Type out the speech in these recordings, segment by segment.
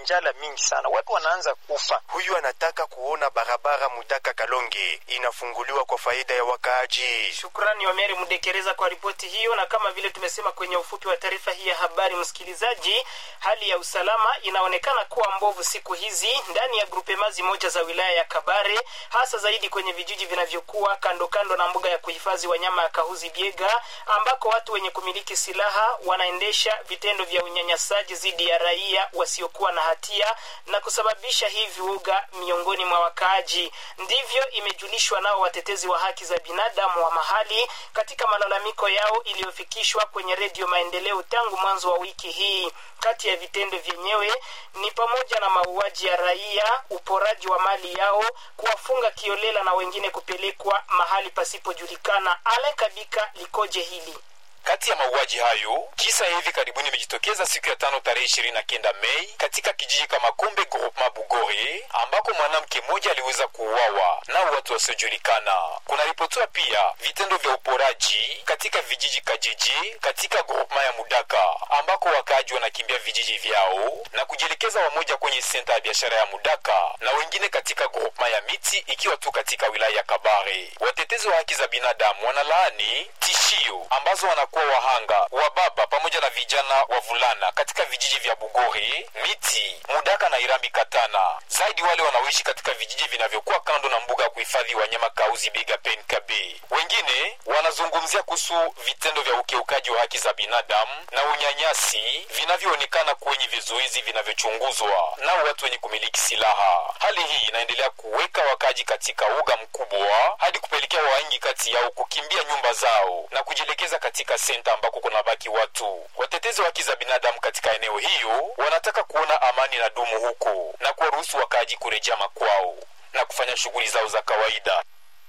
njala mingi sana, watu wanaanza kufa. Huyu anataka kuona barabara Mudaka Kalonge inafunguliwa kwa faida ya wakaaji. Shukrani Wameri Mudekereza kwa ripoti hiyo, na kama vile tumesema kwenye ufupi wa taarifa hii ya habari, msikilizaji, hali ya usalama inaonekana kuwa mbovu siku hizi ndani ya grupemazi moja za wilaya ya Kabare, hasa zaidi kwenye vijiji vinavyokuwa kando kando na mbuga ya kuhifadhi wanyama ya Kahuzi Biega, ambako watu wenye kumiliki silaha wanaendesha vitendo vya unyanyasaji dhidi ya raia wasiokuwa na hatia na kusababisha hivi uga miongoni mwa wakaaji. Ndivyo imejulishwa nao watetezi wa haki za binadamu wa mahali katika malalamiko yao iliyofikishwa kwenye Redio Maendeleo tangu mwanzo wa wiki hii. Kati ya vitendo vyenyewe ni pamoja na mauaji ya raia, uporaji wa mali yao, kuwafunga kiolela na wengine kupelekwa mahali pasipojulikana. Ale Kabika likoje hili? Kati ya mauaji hayo, kisa hivi karibuni imejitokeza siku ya tano tarehe ishirini na kenda Mei katika kijiji kama Kombe Groupement Bugore, ambako mwanamke mmoja aliweza kuuawa na watu wasiojulikana. Kunaripotiwa pia vitendo vya uporaji katika vijiji Kajeje katika groupement ya Mudaka, ambako wakaaji wanakimbia vijiji vyao na kujielekeza wamoja kwenye senta ya biashara ya Mudaka na wengine katika groupement ya Miti, ikiwa tu katika wilaya ya Kabare. Watetezi wa haki za binadamu wanalaani tishio ambazo wana kuwa wahanga wa baba pamoja na vijana wavulana katika vijiji vya Bugori, Miti, Mudaka na Irambi Katana, zaidi wale wanaoishi katika vijiji vinavyokuwa kando na mbuga ya kuhifadhi wanyama Kauzi Biga PNKB. Wengine wanazungumzia kuhusu vitendo vya ukiukaji wa haki za binadamu na unyanyasi vinavyoonekana kwenye vizuizi vinavyochunguzwa na watu wenye kumiliki silaha. Hali hii inaendelea kuweka wakaji katika uga mkubwa hadi kupelekea wengi kati yao kukimbia nyumba zao na kujielekeza katika senta ambako kuna baki watu. Watetezi wa haki za binadamu katika eneo hiyo wanataka kuona amani na dumu huko na kuwaruhusu wakaaji kurejea makwao na kufanya shughuli zao za kawaida.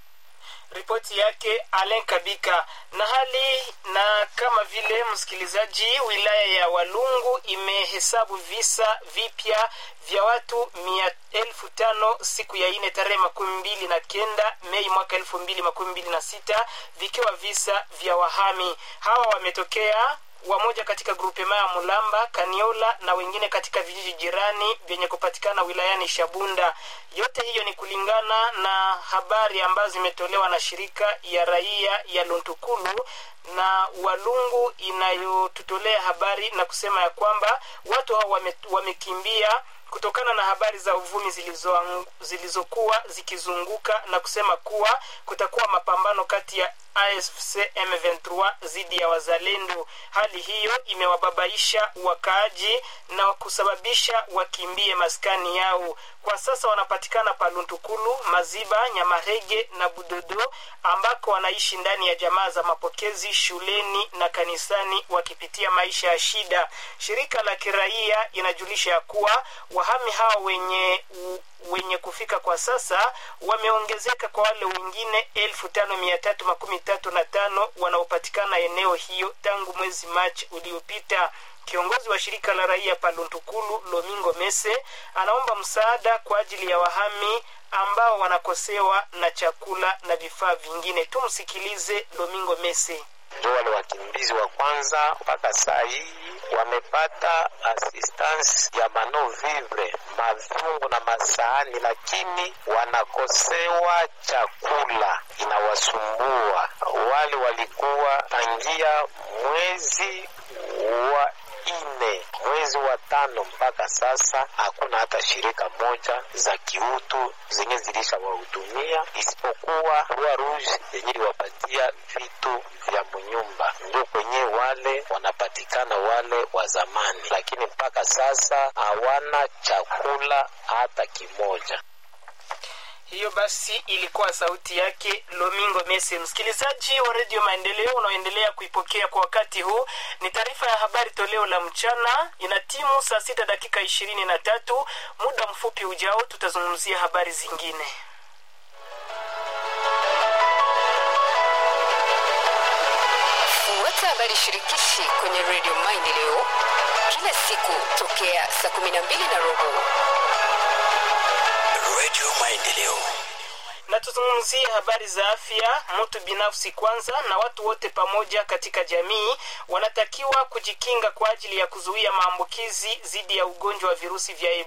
Ripoti yake Alen Kabika. Na hali na kama vile msikilizaji, wilaya ya Walungu imehesabu visa vipya vya watu mia elfu tano siku ya ine tarehe makumi mbili na kenda Mei mwaka elfu mbili makumi mbili na sita vikiwa visa vya wahami. Hawa wametokea wamoja katika grupema ya Mulamba, Kaniola na wengine katika vijiji jirani vyenye kupatikana wilayani Shabunda. Yote hiyo ni kulingana na habari ambazo zimetolewa na shirika ya raia ya Luntukulu na Walungu inayotutolea habari na kusema ya kwamba watu hao wame, wamekimbia kutokana na habari za uvumi zilizokuwa zilizo zikizunguka na kusema kuwa kutakuwa mapambano kati ya AFC M23 dhidi ya wazalendo. Hali hiyo imewababaisha wakaaji na kusababisha wakimbie maskani yao. Kwa sasa wanapatikana Paluntukulu, Maziba, Nyamarege na Budodo ambako wanaishi ndani ya jamaa za mapokezi, shuleni na kanisani wakipitia maisha ya shida. Shirika la kiraia inajulisha ya kuwa wahami hao wenye u, wenye kufika kwa sasa wameongezeka kwa wale wengine elfu tano mia tatu makumi tatu na tano wanaopatikana eneo hiyo tangu mwezi Machi uliopita. Kiongozi wa shirika la raia Paluntukulu Lomingo Mese anaomba msaada kwa ajili ya wahami ambao wanakosewa na chakula na vifaa vingine. Tumsikilize Lomingo Mese. Ndio wale wakimbizi wa kwanza mpaka saa hii wamepata assistance ya mano vivre mavyungu na masahani, lakini wanakosewa chakula, inawasumbua. Wale walikuwa tangia mwezi wa ine mwezi wa tano mpaka sasa hakuna hata shirika moja za kiutu zenye zilisha wahudumia isipokuwa Rua Rouge yenye iliwapatia vitu vya munyumba, ndio kwenye wale wanapatikana wale wa zamani, lakini mpaka sasa hawana chakula hata kimoja. Hiyo basi ilikuwa sauti yake Lomingo Mese. Msikilizaji wa Redio Maendeleo unaoendelea kuipokea kwa wakati huu, ni taarifa ya habari toleo la mchana. Ina timu saa sita dakika ishirini na tatu. Muda mfupi ujao tutazungumzia habari zingine. Fuata habari shirikishi kwenye Redio Maendeleo kila siku tokea saa kumi na mbili na robo. Radio Maendeleo. na tuzungumzie habari za afya. Mtu binafsi kwanza na watu wote pamoja katika jamii wanatakiwa kujikinga kwa ajili ya kuzuia maambukizi dhidi ya ugonjwa wa virusi vya